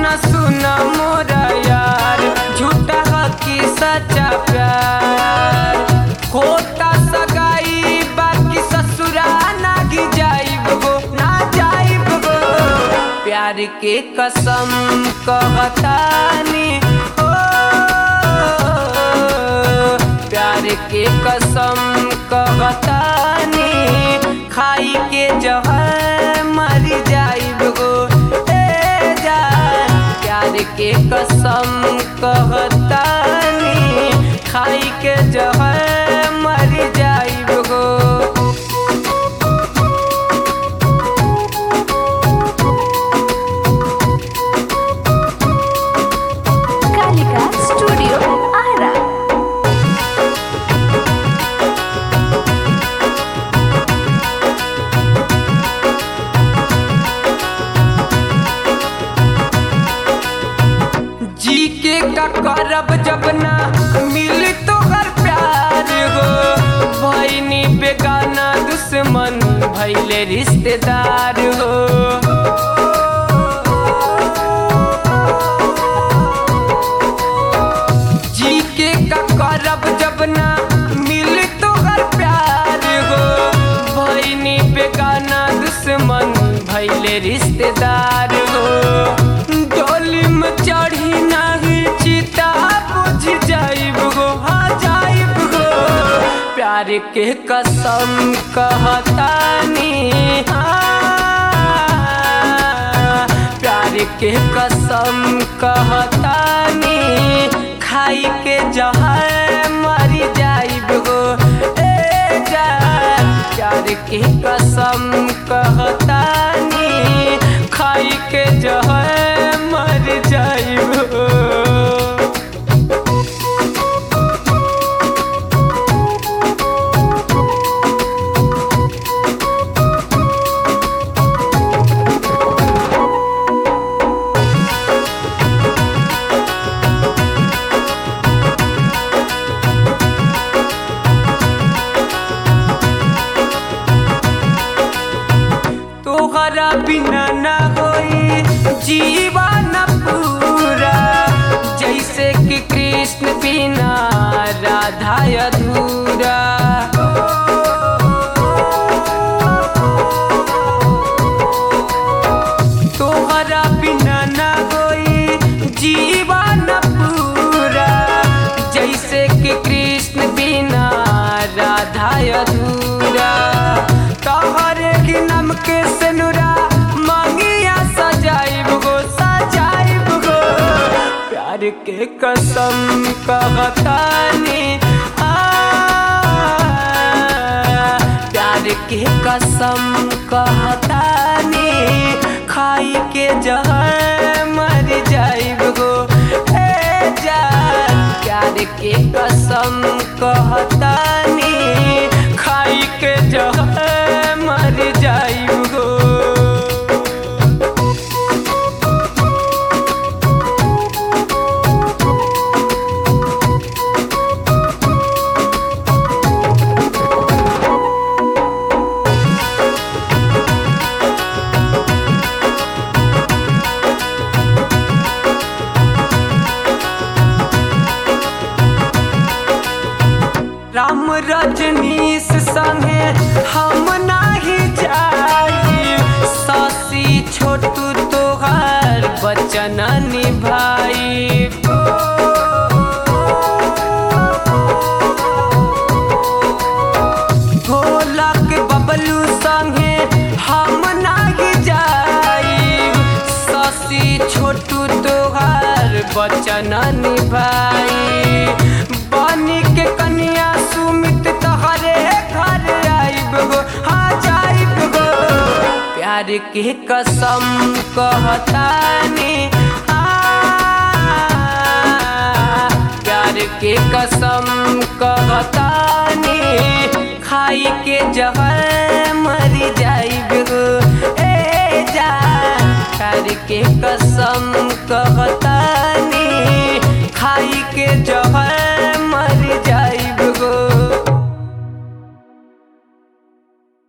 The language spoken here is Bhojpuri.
न सुना मोरा यार झूठा हकी सच्चा प्यार होता सगाई बाकी ससुरा ना गी जाइब गो ना जाइब गो प्यार के कसम कहतानी ओ प्यार के कसम कहतानी खाई के जहर मर जाइब गो ए जान प्यार के कसम कहतानी खाई के जहर मर जाइब गो कालिका स्टूडियो आरा जी के का करब जब ना मिल तो हर प्यार हो भैनी बेगाना दुश्मन भैले रिश्तेदार हो जी के का करब जब ना मिल तो हर प्यार हो भैनी बेगाना दुश्मन भैले रिश्तेदार हो डोली में चढ़ी नहीं चिता बुझ जाइब गो हाँ जाइब गो प्यार के कसम कहतानी हाँ, प्यार के कसम कहतानी खाई के जहर मरी जाइब गो ए जान प्यार के कसम कहतानी खाई के जहर मर जाइब गो तोहरा बिना न होई जीवन पूरा जैसे कि कृष्ण बिना राधा अधूरा तोहरा बिना न होई जीवन पूरा जैसे कि कृष्ण बिना राधा अधूरा तोहरे की नम के सनुरा मांगिया सजाइब गो सजाइब गो प्यार के कसम कहतानी आ प्यार के कसम कहतानी खाई के जहर मर जाइब गो ए जान प्यार के कसम कहतानी खाई के जहर मर जाइब गो राम रजनीश संगे हम नाही जाई सासी छोटू तोहार बचन निभाई भोला के बबलू संगे हम नाही जाई सासी छोटू तोहार बचन निभाई बनी के कन्या सुमित तहरे घर आइब गो हाँ जाइब गो प्यार के कसम कहतानी आ, प्यार के कसम कहतानी खाई के जहर मरी जाइब गो ए जान प्यार के कसम कहता